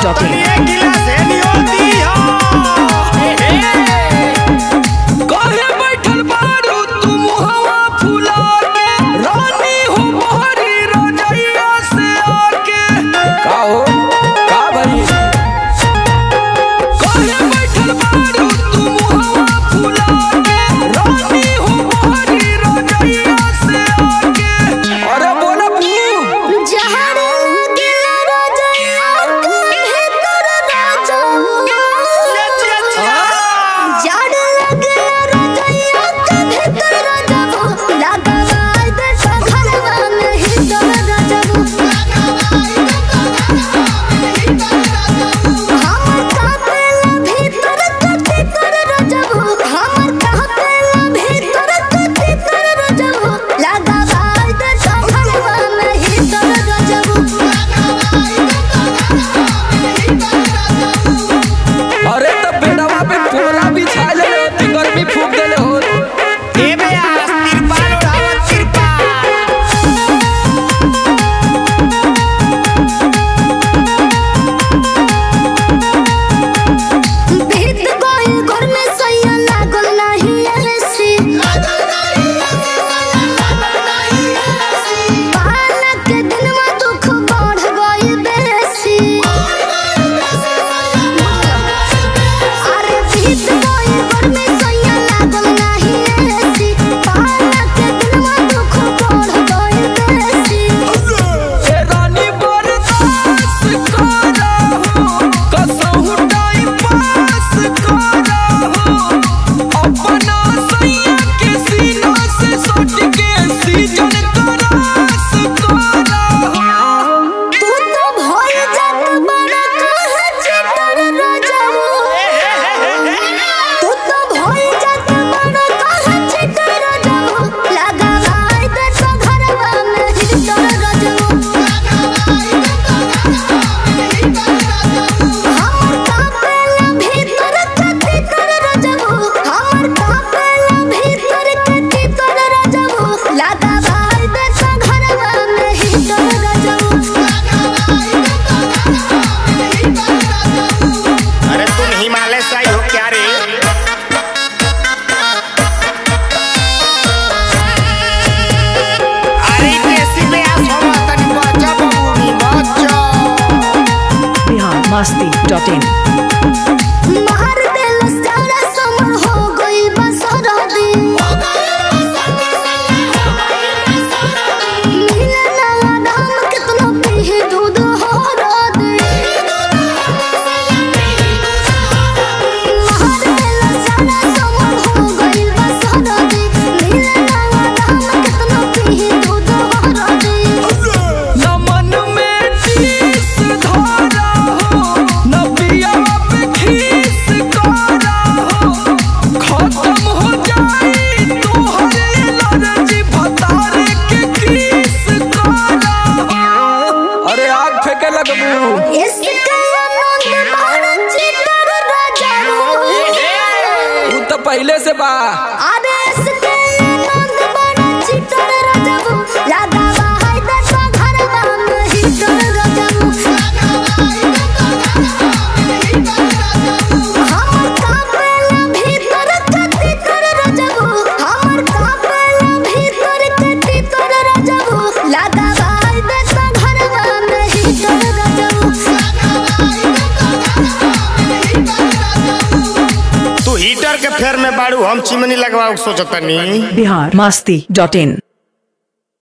masti.in. काहे बैठल बारू तू मुहवा फुला के रानी हो मोहरी रजैया से आके का हो का भई काहे बैठल बारू तू मुहवा फुला के रानी हो मोहरी रजैया से आके अरे बोला पू अरे तो बेडवा पे पोरा बिछा ले होती गर्मी फूक देले हो ए रानी बरदास करा हो कसहु टाइम पास करा हो अपना सैया के सीना से सट के सीजन करास करा हो अरे तुम हिमालय से आई हो क्या रे अरे देसी में आ सोमा तनी बचा बबूनी बचा Bihar masti.in. मार देलस जाड़ा समर हो गइल बा सरदी मिले ना आराम कितना पीहे दूध हो रदी मार देलस जाड़ा समर हो गइल बा सरदी मिले ना आराम कितना पीहे दूध हो रदी नमन में टीस धारा हो नबिया पे खीस करा हो खत्म हो जाई तोहरे एलर्जी भतारे के किस करा हो अरे आग फेंके लगबू इसके आनंद मारा चितर राजा उ तो पहले से बा अरे इसके आनंद मारा चितर राजा लागा हाय दसा घरवा में हितर राजा हमर कापेला भीतर कति कर राजा हमर कापेला भीतर कति कर राजा लागा हाय दसा घरवा में हितर राजा तू हीटर के फेर में बाड़ू हम चिमनी लगवाओ सोचतनी Bihar masti.in.